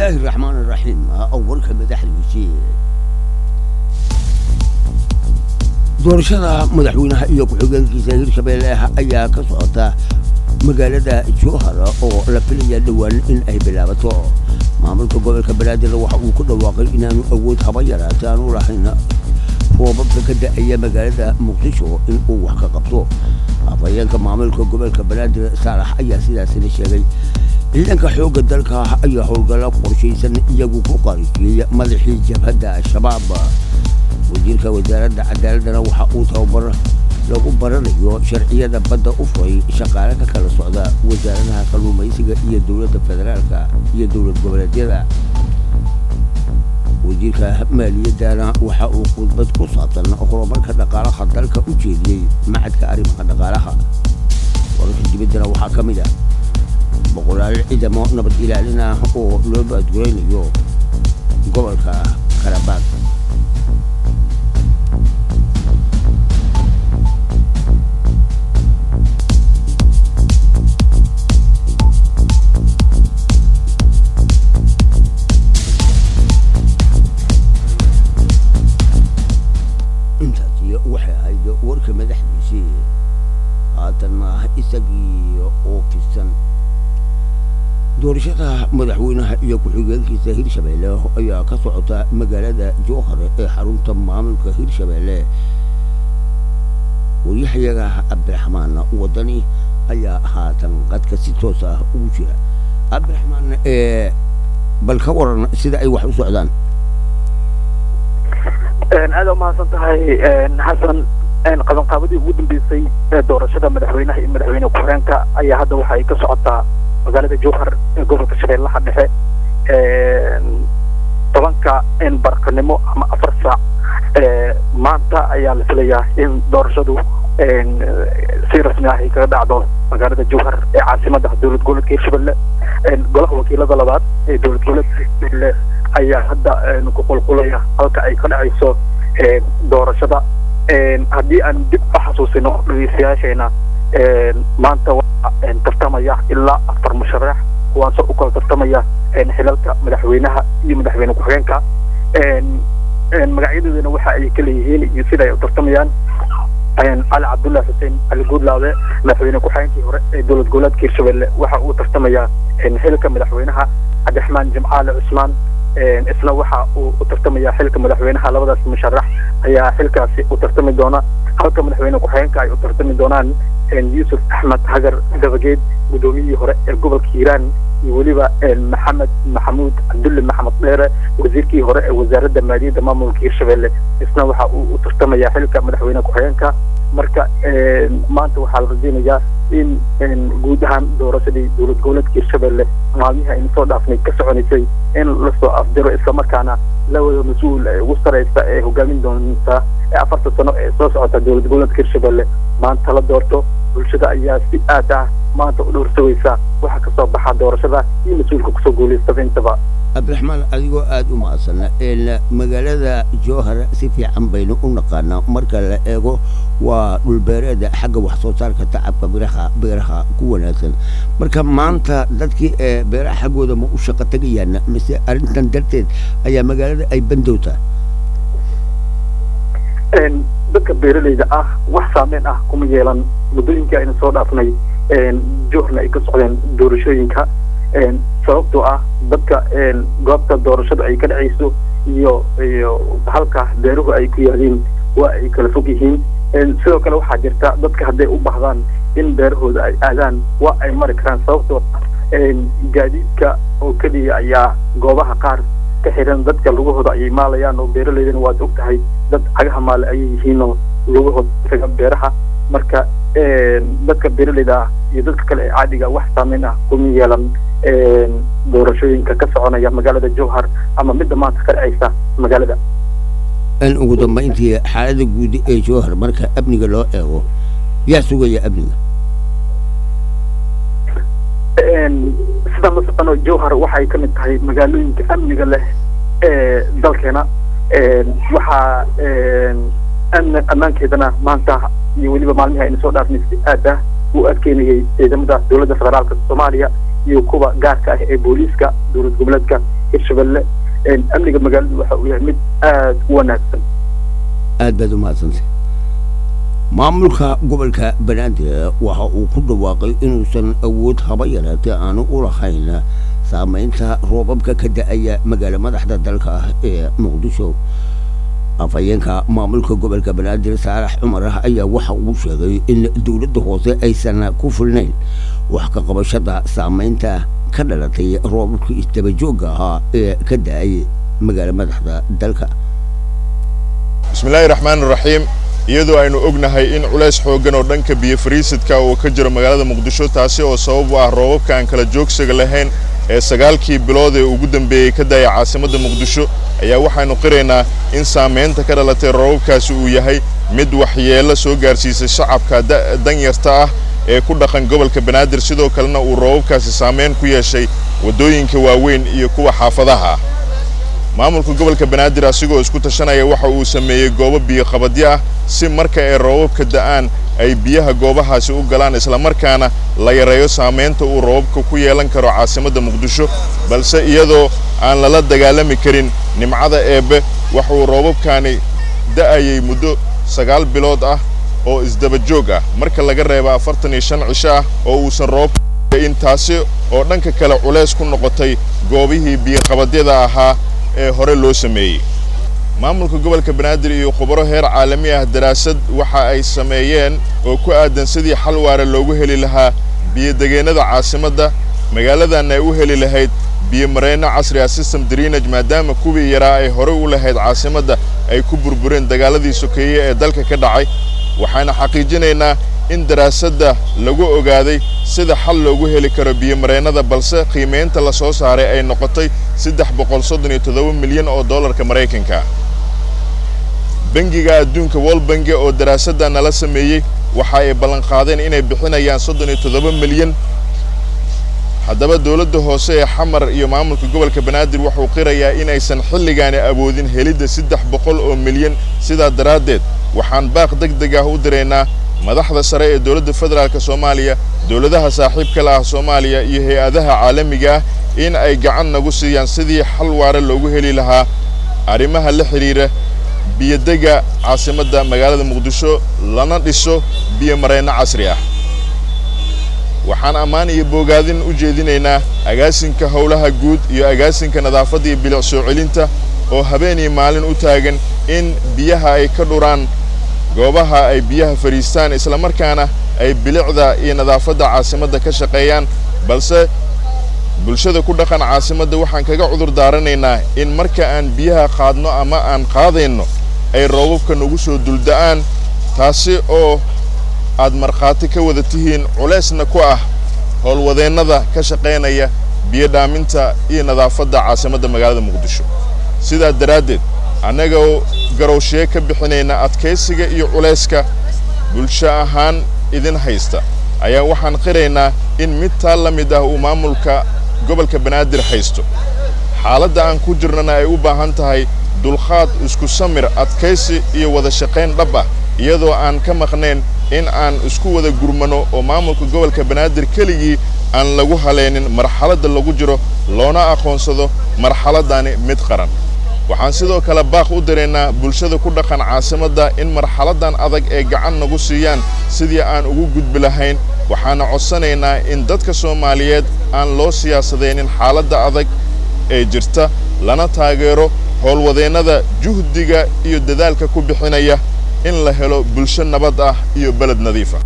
الله الرحمن الرحيم أولك مدحdiisii doorashada madaxweynaha iyo ku-xigeenkiisa hirshabeelle ayaa ka socota magaalada jowhar oo la filaya dhowaan in ay bilaabato maamulka gobolka banaadir waxa uu ku dhawaaqay inaanu awood haba yaraatay aanu lahayn roobabka ka da'aya magaalada muqdisho in uu wax ka qabto afhayeenka maamulka gobolka banaadir saalax ayaa sidaasina sheegay ciidanka xoogga dalka ayaa howlgalla qorshaysan iyagu ku qarijiyey madaxii jabhadda al-shabaab wasiirka wasaaradda cadaaladana waxa uu tababar lagu baranayo sharciyada badda u furay shaqaale ka kala socda wasaaradaha kalluumaysiga iyo dowladda federaalka iyo dowlad goboleedyada wasiirka maaliyaddana waxa uu khudbad ku saabsan horumarka dhaqaalaha dalka u jeediyey macadka arrimaha dhaqaalaha wararka dibaddana waxaa ka mid ah boqolaal ciidamo nabad ilaalin ah oo loo baadguraynayo gobolka karabaad intaasi waxay ahayd warka madaxdiisii haatanna isagii oo fisan doorashada madaxweynaha iyo ku-xigeenkiisa hirshabeelle ayaa ka socota magaalada jowhar ee xarunta maamulka hirshabeelle waryahayaga cabdiraxmaan wadani ayaa haatan qadka si toos ah ugu jira cabdiraxmaan ee bal ka waran sida ay wax u socdaan aada umahadsan tahay xasan qabanqaabadii ugu dambeysay ee doorashada madaxweynaha iyo madaxweyne ku-xigeenka ayaa hadda waxa ay ka socotaa magaalada jowhar ee gobolka shabeellaha dhexe tobanka barqanimo ama afar saac maanta ayaa la filayaa in doorashadu si rasmi ah ay kaga dhacdo magaalada jowhar ee caasimadda dowlad goboleedka hirshabelle golaha wakiilada labaad ee dowlad goboleedka hirshabelle ayaa hadda ku qulqulaya halka ay ka dhacayso doorashada haddii aan dib u xasuusino dhegeystayaasheena maanta waxaa tartamaya ilaa afar musharax kuwaasoo u kala tartamaya xilalka madaxweynaha iyo madaxweyne ku-xigeenka magacyadoodana waxa ay kala yihiin iyo sida ay u tartamayaan cali cabdullahi xuseen cali guudlaabe madaxweyne ku-xigeenkii hore ee dowlad goboleedka hirshabelle waxa uu tartamayaa xilka madaxweynaha cabdiraxmaan jimcaale cusmaan isna waxa uu u tartamaya xilka madaxweynaha labadaas musharax ayaa xilkaasi u tartami doona halka madaxweyne ku-xigeenka ay u tartami doonaan yuusuf axmed hagar dabageed guddoomiyihii hore ee gobolka hiiraan iyo weliba maxamed maxamuud cabdulle maxamed dheere wasiirkii hore ee wasaaradda maaliyadda maamulka hirshabelle isna waxa uu u tartamaya xilka madaxweyne ku-xigeenka marka maanta waxaa la rajeynayaa in guud ahaan doorashadii dowlad goboleedka hirshabelle maalmihii aynu soo dhaafnay ka soconaysay in lasoo afdiro islamarkaana lawada mas-uul ee ugu sareysa ee hogaamin doonta ee afarta sano ee soo socota dowlad goboleedka hirshabelle maanta la doorto bulshada ayaa si aad ah maanta u dhowrsagaysa waxa kasoo baxa doorashada iyo mas-uulka kusoo guulaystaba intaba cabdiraxmaan adigoo aada u mahadsan magaalada jowhar si fiican baynu u naqaanaa marka la eego waa dhulbeereeda xagga wax soo saarka tacabka biraha beeraha ku wanaagsan marka maanta dadkii ee beeraha xaggooda ma u shaqo tegayaan mise arrintan darteed ayaa magaalada ay bandowtaa dadka beeralayda ah wax saameyn ah kuma yeelan muddooyinkii aynu soo dhaafnay jowharna ay ka socdeen doorashooyinka sababtoo ah dadka goobta doorashada ay ka dhacayso iyo iyo halka beeruhu ay ku yaaliin waa ay kala fog yihiin sidoo kale waxaa jirta dadka hadday u bahdaan in beerahooda ay aadaan waa ay mari karaan sababtoo ah gaadiidka oo keliya ayaa goobaha qaar ka xiran dadka lugahooda ayay maalayaan oo beeralaydana waad og tahay dad cagaha maale ayay yihiinoo lugahooda taga beeraha marka dadka beeralayda ah iyo dadka kale ee caadiga wax saameyn ah kuma yeelan doorashooyinka ka soconaya magaalada jowhar ama midda maanta ka dhacaysa magaalada in ugu dambayntii xaalada guud ee jowhar marka amniga loo eego yaa sugaya amniga sida la socono jowhar waxay ka mid tahay magaalooyinka amniga leh ee dalkeena waxaa ammaankeedana maanta iyo weliba maalmihii aynu soo dhaafnay si aad ah uu adkeynayay ciidamada dowladda federaalka soomaaliya iyo kuwa gaarka ah ee booliiska dowlad goboleedka hirshabelle amniga magaaladu waxa uu yahay mid aada u wanaagsan aad baad u mahadsantay maamulka gobolka banaadir waxa uu ku dhawaaqay inuusan awood haba yaraatee aanu u lahayn saamaynta roobabka ka da-aya magaalo madaxda dalka ah ee muqdisho afhayeenka maamulka gobolka banaadir saalax cumar ah ayaa waxa uu sheegay in dowladda hoose aysan ku filnayn wax ka qabashada saamaynta ka dhalatay roobabka isdabajoogga ahaa ee ka da-ay magaalo madaxda dalka bismillaahi raxmaan raxiim iyadoo aynu ognahay in culays xooggan oo dhanka biyo fariisidka uu ka jiro magaalada muqdisho taasi oo sabab u ah roobabka aan kala joogsiga lahayn ee sagaalkii bilood ee ugu dambeeyey ka daaya caasimadda muqdisho ayaa waxaynu qiraynaa in saamaynta ka dhalatay roobabkaasi uu yahay mid waxyeello soo gaarsiisay shacabka danyarta ah ee ku dhaqan gobolka banaadir sidoo kalena uu roobabkaasi saamayn ku yeeshay waddooyinka waaweyn iyo kuwa xaafadaha ah maamulka gobolka banaadir asigoo isku tashanaya waxa uu sameeyey goobo biyoqabadyo ah si marka ay roobabka da'aan ay biyaha goobahaasi u galaan islamarkaana la yareeyo saamaynta uu roobabka ku yeelan karo caasimadda muqdisho balse iyadoo aan lala dagaalami karin nimcada eebbe waxauu roobabkaani da'ayay muddo sagaal bilood ah oo isdaba joog ah marka laga reeba afartan iyo shan cisho ah oo uusan roobka in taasi oo dhanka kale culays ku noqotay goobihii biyoqabadyada ahaa ee hore loo sameeyey maamulka gobolka banaadir iyo khubaro heer caalami ah daraasad waxa ay sameeyeen oo ku aadan sidii xal waare loogu heli lahaa biyodegeennada caasimadda magaaladan ay u heli lahayd biyomareenno casri ah system drenage maadaama kuwii yaraa ay horey u lahayd caasimadda ay ku burbureen dagaaladii sokeeye ee dalka ka dhacay waxaana xaqiijinaynaa in daraasadda lagu ogaaday sida xal loogu heli karo biyomareennada balse qiimaynta la soo saaray ay noqotay saddex boqol soddon iyo toddoba milyan oo dollarka maraykanka bangiga adduunka wol bangi oo daraasadda nala sameeyey waxa ay ballanqaadeen inay bixinayaan soddon iyo toddoba milyan haddaba dowladda hoose ee xamar iyo maamulka gobolka banaadir wuxuu qirayaa inaysan xilligaani awoodin helidda saddex boqol oo milyan sidaa daraaddeed waxaan baaq deg deg ah u diraynaa madaxda sare ee dowladda federaalk soomaaliya dowladaha saaxiibka la ah soomaaliya iyo hay-adaha caalamiga ah in ay gacan nagu siiyaan sidii xal waare loogu heli lahaa arrimaha la xidhiira biyodega caasimadda magaalada muqdisho lana dhiso biyomareenno casri ah waxaan ammaan iyo boogaadin u jeedinaynaa agaasinka howlaha guud iyo agaasinka nadaafadda iyo bilic soo celinta oo habeen iyo maalin u taagan in biyaha ay ka dhuraan goobaha ay biyaha fadhiistaan islamarkaana ay bilicda iyo nadaafadda caasimadda ka shaqeeyaan balse bulshada ku dhaqan caasimadda waxaan kaga cudur daaranaynaa in marka aan biyaha qaadno ama aan qaadayno ay roobabka nagu soo dulda'aan taasi oo aad markhaati ka wada tihiin culaysna ku ah howlwadeennada ka shaqaynaya biyo dhaaminta iyo nadaafadda caasimadda magaalada muqdisho sidaa daraaddeed annagoo garowshee ka bixinayna adkaysiga iyo culayska bulsho ahaan idin haysta ayaa waxaan qiraynaa in mid taa la mid ah uu maamulka gobolka banaadir haysto xaaladda aan ku jirnana ay u baahan tahay dulqaad isku samir adkaysi iyo wada shaqayn dhab ah iyadoo aan ka maqnayn in aan isku wada gurmano oo maamulka gobolka banaadir keligii aan lagu haleynin marxaladda lagu jiro loona aqoonsado marxaladdani mid qaran waxaan sidoo kale baaq u diraynaa bulshada ku dhaqan caasimadda in marxaladdan adag ee gacan nagu siiyaan sidii aan ugu gudbi lahayn waxaana codsanaynaa in dadka soomaaliyeed aan loo siyaasadaynin xaaladda adag ee jirta lana taageero howlwadeennada juhdiga iyo dadaalka ku bixinaya in la helo bulsho nabad ah iyo beled nadiifa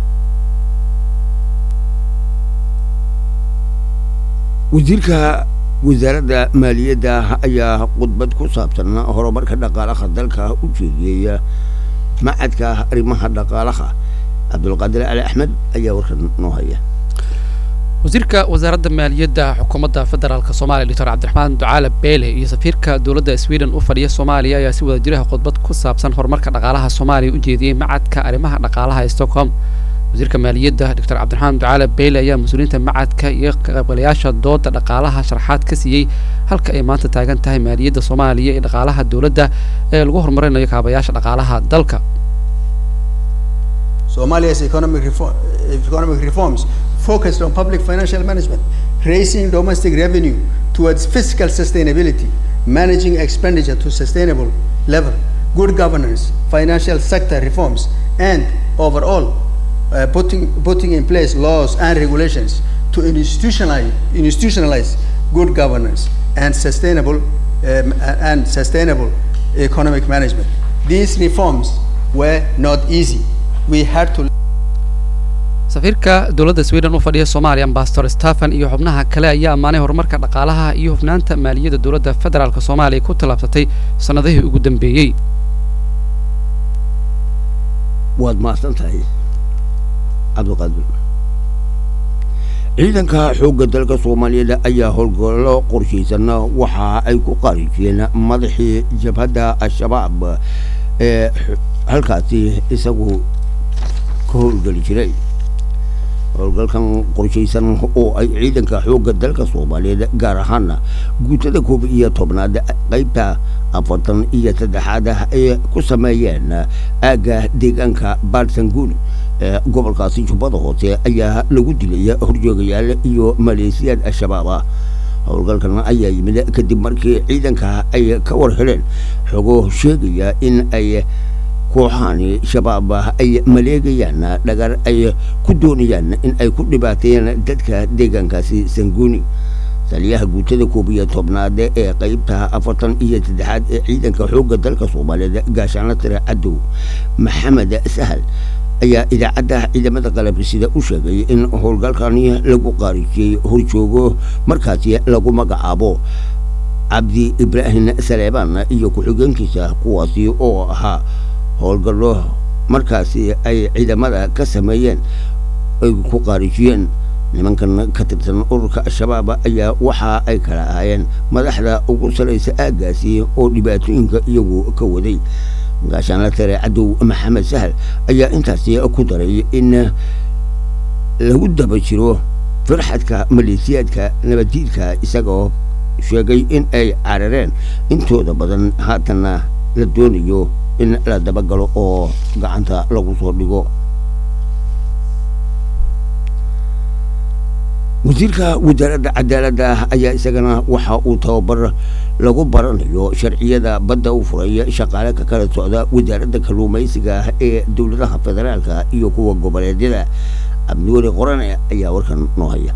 wasiirka wasaaradda maaliyadda ayaa khudbad ku saabsan horumarka dhaqaalaha dalka u jeediyey macadka arrimaha dhaqaalaha cabdulqaadir cali axmed ayaa warkan noo haya wasiirka wasaaradda maaliyadda xukuumadda federaalk soomaaliya doctor cabdiraxmaan ducaale beele iyo safiirka dowladda sweden u fadhiya soomaaliya ayaa si wada jiraha khudbad ku saabsan horumarka dhaqaalaha soomaaliya u jeediyey macadka arrimaha dhaqaalaha ee stockholm wasiirka maaliyadda doctor cabdiraxmaan ducaale beyle ayaa mas-uuliyiinta macadka iyo kaqaybgalayaasha dooda dhaqaalaha sharaxaad ka siiyey halka ay maanta taagan tahay maaliyadda soomaaliya iyo dhaqaalaha dowladda ee lagu horumarinayo kaabayaasha dhaqaalaha dalka Somalia's economic, reform, economic reforms focused on public financial management, raising domestic revenue towards fiscal sustainability, managing expenditure to sustainable level, good governance, financial sector reforms, and overall, uh, putting, putting in place laws and regulations to institutionalize, institutionalize good governance and sustainable, um, and sustainable economic management. These reforms were not easy. We had to safiirka dowladda sweden u fadhiya soomaaliya ambassador stephen iyo xubnaha kale ayaa ammaanay horumarka dhaqaalaha iyo hufnaanta maaliyadda dowladda federaalk soomaaliya ku tallaabsatay sannadihii ugu dambeeyey waad mahadsan tahay cabdiqaadir ciidanka xoogga dalka soomaaliyeed ayaa howlgallo qorshaysanna waxa ay ku qarijiyeen madaxii jabhadda al-shabaab ee halkaasi isagu ka howlgeli jiray howlgalkan qorshaysan oo ay ciidanka xoogga dalka soomaaliyeed gaar ahaana guutada koob iyo tobnaad qaybta afartan iyo saddexaad ah ay ku sameeyeen aagga deegaanka baarsanguuni ee gobolkaasi jubbada hoose ayaa lagu dilaya horjoogayaal iyo maleesiyaad al-shabaab ah howlgalkan ayaa yimid kadib markii ciidanka ay ka war heleen xogo sheegaya in ay kooxahani shabaab ay maleegayaan dhagar ay ku doonayaan in ay ku dhibaateeyaan dadka deegaankaasi sanguuni taliyaha guutada koob iyo tobnaad ee qaybta afartan iyo saddexaad ee ciidanka xoogga dalka soomaaliyeed gaashaanla tire cadow maxamed sahal ayaa idaacadda ciidamada qalabka sida u sheegay in howlgalkani lagu qaarijiyey horjoogo markaasi lagu magacaabo cabdi ibraahim saleebaan iyo ku-xigeenkiisa kuwaasi oo ahaa howlgallo markaasi ay ciidamada ka sameeyeen ay ku qaarijiyeen nimankan ka tirsan ururka al-shabaab ayaa waxa ay kala ahaayeen madaxda ugu salaysa aaggaasi oo dhibaatooyinka iyagu ka waday gaashaanla tare cadow maxamed sahal ayaa intaasi ku daray in lagu daba jiro farxadka maleesiyaadka nabaddiidka isagoo sheegay in ay carareen intooda badan haatanna la doonayo in la dabagalo oo gacanta lagu soo dhigo wasiirka wasaaradda cadaaladda ayaa isagana waxa uu tababar lagu baranayo sharciyada badda u furay shaqaale ka kala socda wasaaradda kalluumaysiga ee dowladaha federaalka iyo kuwa goboleedyada cabdiweli qorane ayaa warkan noo haya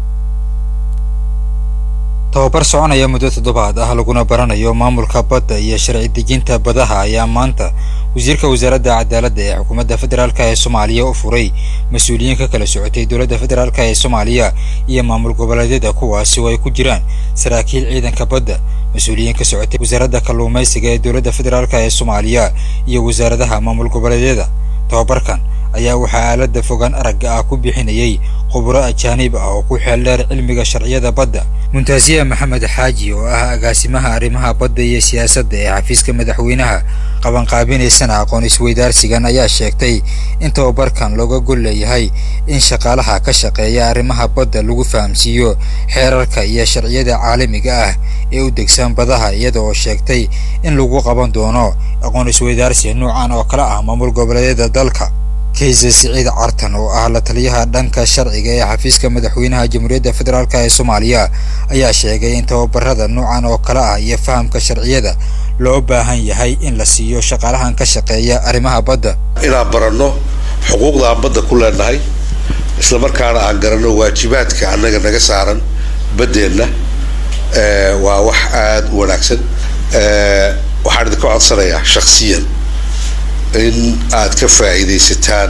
tababar soconaya muddo toddobaad ah laguna baranayo maamulka badda iyo sharci dejinta badaha ayaa maanta wasiirka wasaaradda cadaaladda ee xukuumadda federaalk ee soomaaliya u furay mas-uuliyiin ka kala socotay dowladda federaalk ee soomaaliya iyo maamul goboleedyada kuwaasi oo ay ku jiraan saraakiil ciidanka badda mas-uuliyiin ka socotay wasaaradda kalluumaysiga ee dowladda federaalk ee soomaaliya iyo wasaaradaha maamul goboleedyada tababarkan ayaa waxaa aaladda fogaan aragga ah ku bixinayay khuburo ajaanib ah oo ku xeel dheer cilmiga sharciyada badda muntaasiya maxamed xaaji oo ah agaasimaha arrimaha badda iyo siyaasadda ee xafiiska madaxweynaha qabanqaabinaysana aqoon isweydaarsigan ayaa sheegtay in tababarkan looga gol leeyahay in shaqaalaha ka shaqeeya arrimaha badda lagu fahamsiiyo xeerarka iyo sharciyada caalamiga ah ee u degsan badaha iyada oo sheegtay in lagu qaban doono aqoon isweydaarsi noocan oo kale ah maamul goboleedyada dalka kayse siciid cartan oo ah la taliyaha dhanka sharciga ee xafiiska madaxweynaha jamhuuriyadda federaalk ee soomaaliya ayaa sheegay in tababarada noocan oo kale ah iyo fahamka sharciyada loo baahan yahay in la siiyo shaqaalahan ka shaqeeya arrimaha badda inaan baranno xuquuqda aan badda ku leenahay isla markaana aan garanno waajibaadka annaga naga saaran baddeenna waa wax aada u wanaagsan waxaan idinka codsanayaa shaksiyan in aad ka faa'iidaysataan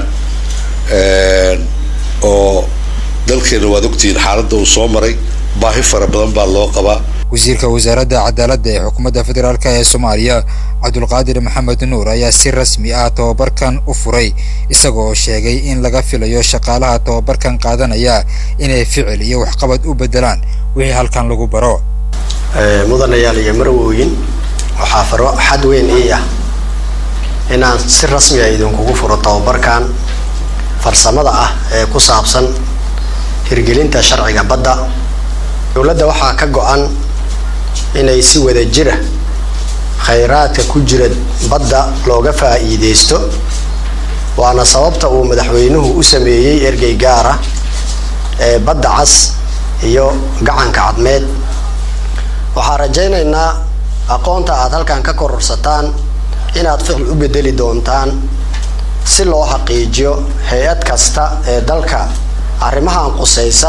oo dalkeena waad ogtihiin xaaladda uu soo maray baahi fara badan baa loo qabaa wasiirka wasaaradda cadaaladda ee xukuumadda federaalk ee soomaaliya cabdulqaadir maxamed nuur ayaa si rasmi ah tababarkan u furay isagoo sheegay in laga filayo shaqaalaha tababarkan qaadanaya inay ficil iyo waxqabad u beddelaan wixii halkan lagu baro mudanayaal iyo marwooyin waxaa faro xad weyn ii ah inaan si rasmi a idinkugu furo tababarkan farsamada ah ee ku saabsan hirgelinta sharciga badda dowladda waxaa ka go-an inay si wada jira khayraadka ku jira badda looga faa'iideysto waana sababta uu madaxweynuhu u sameeyey ergey gaara ee badda cas iyo gacanka cadmeed waxaan rajaynaynaa aqoonta aad halkan ka kororsataan inaad ficil u bedeli doontaan si loo xaqiijiyo hay-ad kasta ee dalka arrimahan qusaysa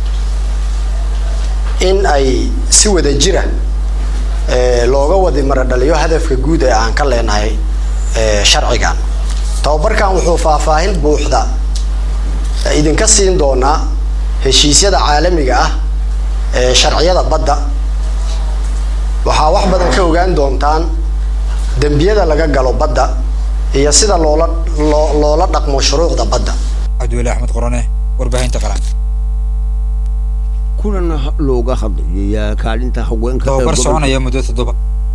in ay si wada jira looga wadi maradhaliyo hadafka guud ee aan ka leenahay sharcigan tababarkan wuxuu faahfaahin buuxda idinka siin doonaa heshiisyada caalamiga ah ee sharciyada badda waxaa wax badan ka ogaan doontaan dembiyada laga galo badda iyo sida loola loo loola dhaqmo shuruucda badda cabdiweli axmed qorane warbaahinta qaran kulan looga hadlayay kaalinta haweenka ee tababar gobolka- soconaya muddo toddoba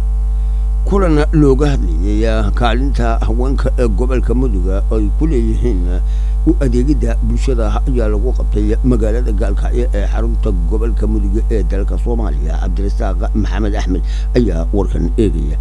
kulan looga hadlayay kaalinta haweenka ee gobolka muduga ay ku leeyihiin u adeegidda bulshada ayaa lagu qabtay magaalada gaalkacyo ee xarunta gobolka muduga ee dalka soomaaliya cabdirasaaq maxamed axmed ayaa warkan eegaya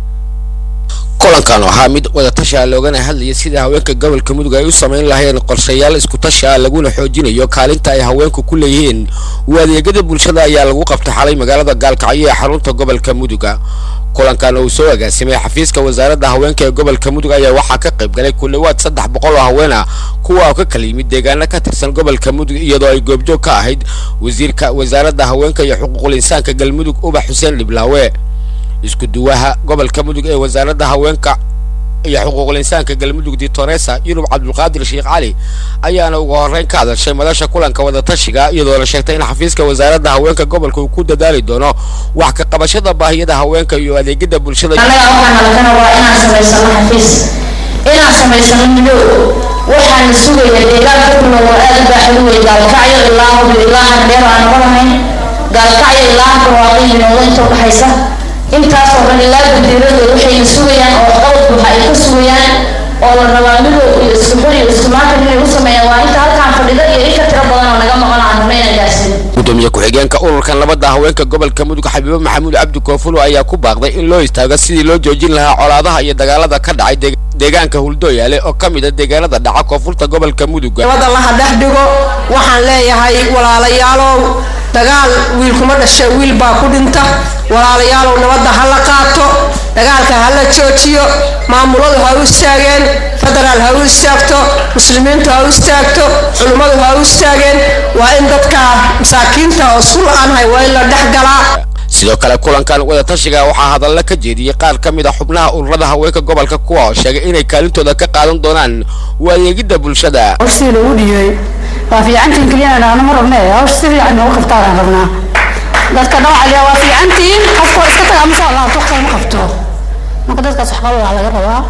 kulankan waxaa mid wadatasha loogana hadlayay sida haweenka gobolka mudug ay u samayn lahayn qorshayaal isku tasha laguna xoojinayo kaalinta ay haweenku ku leeyihiin u adeegyada bulshada ayaa lagu qabtay xalay magaalada gaalkacyo ee xarunta gobolka muduga kulankan uu soo agaasimay xafiiska wasaaradda haweenka ee gobolka mudug ayaa waxaa ka qayb galay ku dhawaad saddex boqol oo haween ah kuwa oo ka kala yimid deegaano ka tirsan gobolka mudug iyadoo ay goobjoog ka ahayd wasiirka wasaaradda haweenka iyo xuquuqul insaanka galmudug ubax xuseen dhiblaawe isku duwaha gobolka mudug ee wasaaradda haweenka iyo xuquuqul insaanka galmudug ditoresa yurub cabdulqaadir sheekh cali ayaana ugu horreyn ka hadashay madasha kulanka wadatashiga iyadoo la sheegtay in xafiiska wasaaradda haweenka gobolka uu ku dadaali doono wax ka qabashada baahiyada haweenka iyo adeegyada bulshada annaga waxaan halkana waa inaan samaysano xafiis inaan samaysano midoob waxaan sugaya deegaanka ku nool oo aad u baaxad u wey gaalkacyo ilaa hubi ilaa hardheer aan noqon lahayn gaalkacyo ilaa barwaaqo iyo noolo inta udhaxaysa intaasoo dhan ilaa gudiiradooda waxayna sugayaan oo qabad buuxa ay ka sugayaan oo la rabaa midoob iyo isku xir iyo isku maantan inay u sameeyaan waa inta halkaan fadhida iyo in ka tiro badan oo naga maqan aan rabna inaan gaarsiino gudoomiye ku-xigeenka ururkan labada haweenka gobolka mudug xabiibo maxamuud cabdi koofulo ayaa ku baaqday in loo istaago sidii loo joojin lahaa colaadaha iyo dagaalada ka dhacay deeg- deegaanka huldooyaale oo ka mid a deegaanada dhaca koonfurta gobolka mudug nabadda laha dhex dhigo waxaan leeyahay walaalayaalow dagaal wiil kuma dhasha wiil baa ku dhinta walaalayaalow nabadda ha la qaato dagaalka ha la joojiyo maamuladu ha u istaageen federaal ha u istaagto muslimiintu ha u istaagto culimmadu ha u istaageen waa in dadka masaakiinta oo isku la-aanhay waa in la dhex galaa sidoo kale kulankan wadatashiga waxaa hadalla ka jeediyey qaar ka mid a xubnaha ururada haweenka gobolka kuwa oo sheegay inay kaalintooda ka qaadan doonaan u adeegidda bulshada hawshii lagu dhiyey waa fiicantiin keliyana dhaano ma rabne hawsha si fiican noogu qabtaanaan rabnaa dadka dhawacaliya waa fiicantiin qofku iska taga ama soo laabto waqti ma qabto marka dadkaas waxqaba waa laga rabaa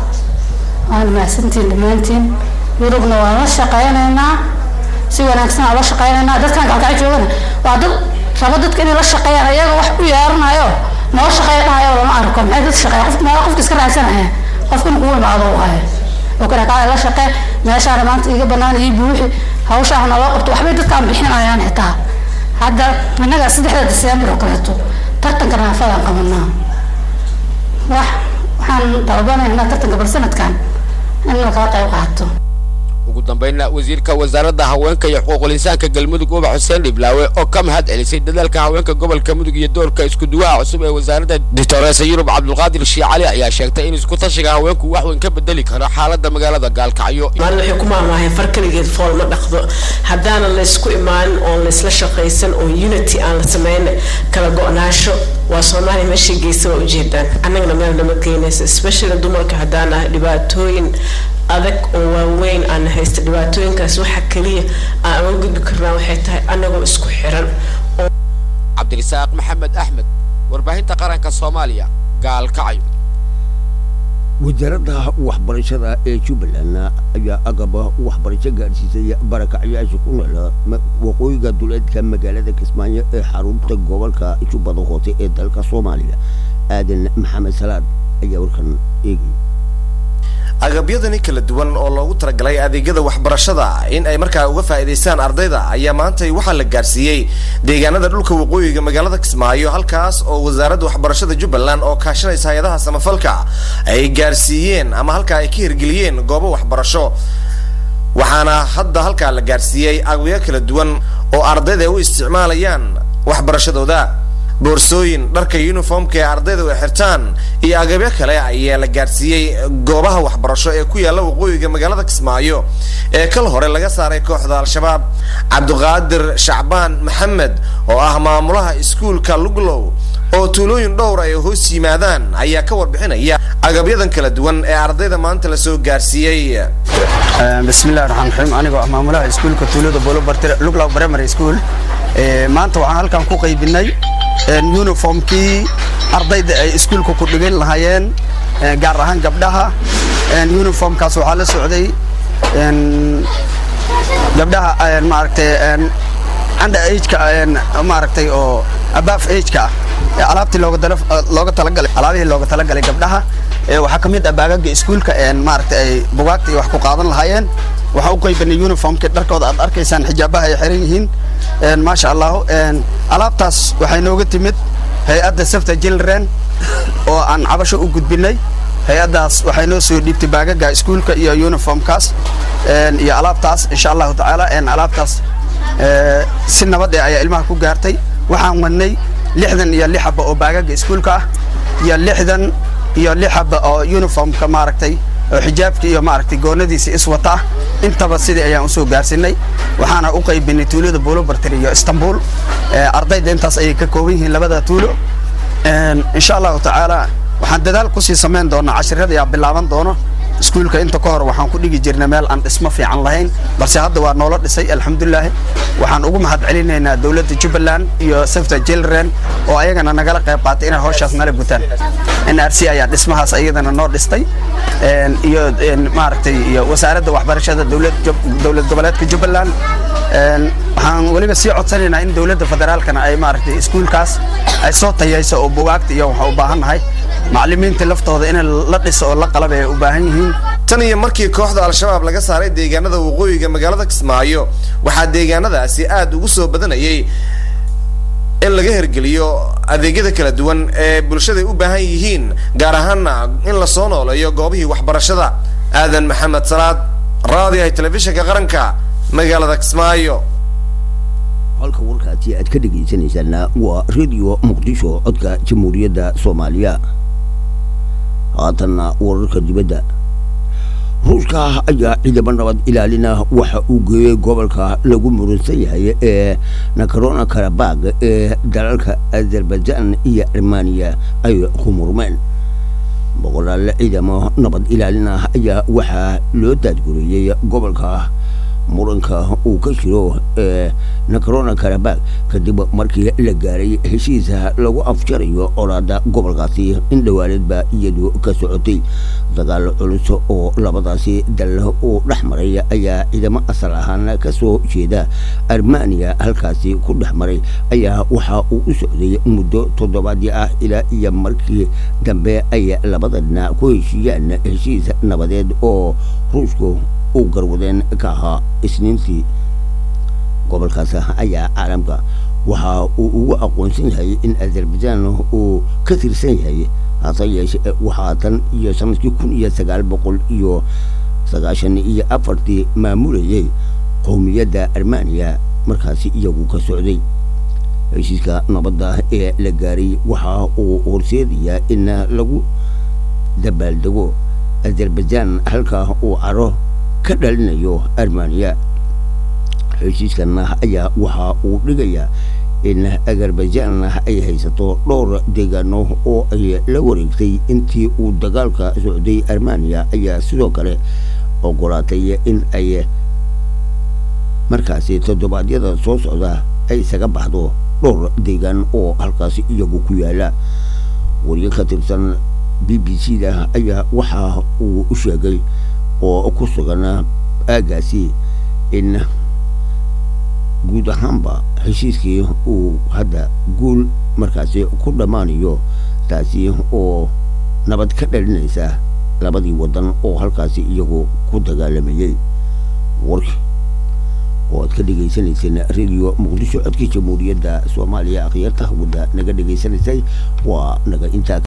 waana mahadsantiin dhammaantiin yurubna waan la shaqaynaynaa si wanaagsan aan la shaqaynaynaa dadkan gaalkacyo joogana waa dad raba dadka inay la shaqeeyaan ayaga wax u yeeranayo noo shaqeeya dhahayo lama arko maxay dad shaqeeya qof meel qofka iska raadsanaya qofka inuu kugu imaado u ahay oo kana kaa la shaqee meeshaana maanta iga banaan ii buuxi hawshaa naloo qabto waxbay dadkaan bixinayaan xitaa hadda innaga saddexda diseembar oo kaleeto tartanka naafadaan qabanaa wax waxaan dalbanaynaa tartanka bal sanadkan in lakala qayb qaato ugu dambeynna wasiirka wasaaradda haweenka iyo xuquuqul insaanka galmudug ubax xuseen dhiblaawe oo ka mahad celisay dadaalka haweenka gobolka mudug iyo doorka isku duwaha cusub ee wasaaradda ditoresa yurub cabdulqaadir shii cali ayaa sheegtay in isku tashiga haweenku wax weyn ka bedeli karo xaaladda magaalada gaalkacyo maalin waxay ku maamaahay far keligeed fool ma dhaqdo haddaanan laysku imaanin oon laysla shaqaysan oon unity aan la samayn kala go-naasho waa soomaaliya meeshay geysa waa ujeedaan annagana meel nama geynaysa especially dumarka haddaan ah dhibaatooyin adag oo waaweyn aan haysta dhibaatooyinkaas waxa keliya aan uga gudbi karnaa waxay tahay annagoo isku xiran cabdirisaaq maxamed axmed warbaahinta qaranka soomaaliya gaalkacyo wasaaradda waxbarashada ee jubbaland ayaa agaba waxbarasho gaadhsiisay barakacyaasha ku nool ma- waqooyiga duleedka magaalada kismaayo ee xarunta gobolka jubbada hoose ee dalka soomaaliya aadan maxamed salaad ayaa warkan eegaya agabyadani kala duwan oo loogu talagalay adeegyada waxbarashada in ay markaa uga faa'iidaystaan ardayda ayaa maanta waxaa la gaarsiiyey deegaanada dhulka waqooyiga magaalada kismaayo halkaas oo wasaaradda waxbarashada jubbaland oo kaashanaysa hay-adaha samafalka ay gaarsiiyeen ama halkaa ay ka hirgeliyeen goobo waxbarasho waxaana hadda halkaa la gaarsiiyey agabyo kala duwan oo ardayda ay u isticmaalayaan waxbarashadooda boorsooyin dharka uniformka ee ardayda ay xirtaan iyo agabyo kale ayaa la gaarsiiyey goobaha waxbarasho ee ku yaalla waqooyiga magaalada kismaayo ee kal hore laga saaray kooxda al-shabaab cabdiqaadir shacbaan maxamed oo ah maamulaha iskuulka luglow oo tuulooyin dhowr ay hoos yimaadaan ayaa ka warbixinaya agabyadan kala duwan ee ardayda maanta lasoo gaarsiiyey bismillahi raxmaan raxiim anigoo ah maamulaha iskuulka tuulada bolobartire luglow primary school maanta waxaan halkan ku qaybinay uniformkii ardayda ay iskuulka ku dhigan lahaayeen gaar ahaan gabdhaha uniformkaas waxaa la socday gabdhaha maaragtay under ageka maaragtay oo above ageka ah alaabtii looga dala looga talagalay alaabihii looga talagalay gabdhaha waxaa ka mid ah baagaga iskuulka maaragtay ay bugaagta iyo wax ku qaadan lahaayeen waxaa u qaybanay uniformkii dharkooda aad arkaysaan xijaabaha ay xiran yihiin maasha allah alaabtaas waxay nooga timid hay-adda safta children oo aan cabasho u gudbinay hay-addaas waxay noo soo dhiibtay baagaga iskuulka iyo uniformkaas iyo alaabtaas insha allahu tacaala alaabtaas si nabad eh ayaa ilmaha ku gaartay waxaan wadnay lixdan iyo lix xaba oo baagaga iskuulka ah iyo lixdan iyo lix xaba oo uniformka maaragtay oo xijaabka iyo maaragtay goonadiisa iswata ah intaba sidii ayaan usoo gaarsinay waxaana u qaybinay tuulada buulobartir iyo istanbul ardayda intaas ayay ka kooban yihiin labada tuulo insha allahu tacaala waxaan dadaal kusii samayn doonaa cashirada ayaa bilaaban doono iskuulka inta ka hor waxaan ku dhigi jirnay meel aan dhismo fiican lahayn balse hadda waa noola dhisay alxamdulilaahi waxaan ugu mahad celinaynaa dowladda jubbaland iyo safta children oo ayagana nagala qayb qaatay inay hawshaas nala gutaan n r c ayaa dhismahaas ayadana noo dhistay iyo maaragtay iyo wasaaradda waxbarashada dowlad dowlad goboleedka jubbaland waxaan weliba sii codsanaynaa in dowladda federaalkana ay maaragtay iskuulkaas ay soo tayayso oo bugaagta iyo waxaan u baahannahay macallimiinta laftooda in la dhiso oo la qalab ay u baahan yihiin tan iyo markii kooxda al-shabaab laga saaray deegaanada waqooyiga magaalada kismaayo waxaa deegaanadaasi aad ugu soo badanayay in laga hergeliyo adeegyada kala duwan ee bulshada u baahan yihiin gaar ahaana in lasoo nooleeyo goobihii waxbarashada aadan maxamed salaad raadiyaha telefishinka qaranka magaalada kismaayo halka warkaasi aad ka dhegaysanaysaana waa radio muqdisho codka jamhuuriyadda soomaaliya haatanna wararka dibadda ruushka ayaa ciidamo nabad ilaalina waxa uu geeyey gobolka lagu muransan yahay ee nakarona karabag ee dalalka azerbaijan iyo armaniya ay ku murmeen boqolaal ciidamo nabad ilaalin ah ayaa waxaa loo daadgureeyey gobolka muranka uu ka jiro ee nakarona karabag kadib markii la gaaray heshiisa lagu afjarayo olaada gobolkaasi in dhowaaneedba iyadu ka socotay dagaal culus oo labadaasi dal uu dhex maray ayaa ciidamo asal ahaan ka soo jeeda armaniya halkaasi ku dhex maray ayaa waxa uu u socday muddo toddobaadii ah ilaa iyo markii dambe ay labada dhinac ku heshiiyaan heshiis nabadeed oo ruushku uu garwadeen ka ahaa isniintii gobolkaas ayaa caalamka waxa uu ugu aqoonsan yahay in azerbaijan uu ka tirsan yahay hase yeeshee waxaa tan iyo sanadkii kun iyo sagaal boqol iyo sagaashan iyo afartii maamulayay qowmiyadda armaniya markaasi iyagu ka socday heshiiska nabadda ee la gaaray waxa uu horseedayaa in lagu dabaaldego azerbaijan halka uu caro ka dhalinayo armaniya heshiiskan ayaa waxa uu dhigayaa in azerbaijan ay haysato dhowr deegaano oo ay la wareegtay intii uu dagaalka socday armaniya ayaa sidoo kale ogolaatay in ay markaasi toddobaadyada soo socda ay isaga baxdo dhowr deegaan oo halkaasi iyagu ku yaala wariye ka tirsan b b c da ayaa waxa uu u sheegay oo ku sugan aagaasi in guud ahaanba heshiiskii uu hadda guul markaasi ku dhammaanayo taasi oo nabad ka dhalinaysa labadii waddan oo halkaasi iyagu ku dagaalamayay warki oo aad ka dhegaysanayseen radio muqdisho codka jamhuuriyadda soomaaliya akhyaarta wadda naga dhegaysanaysay waa naga intaa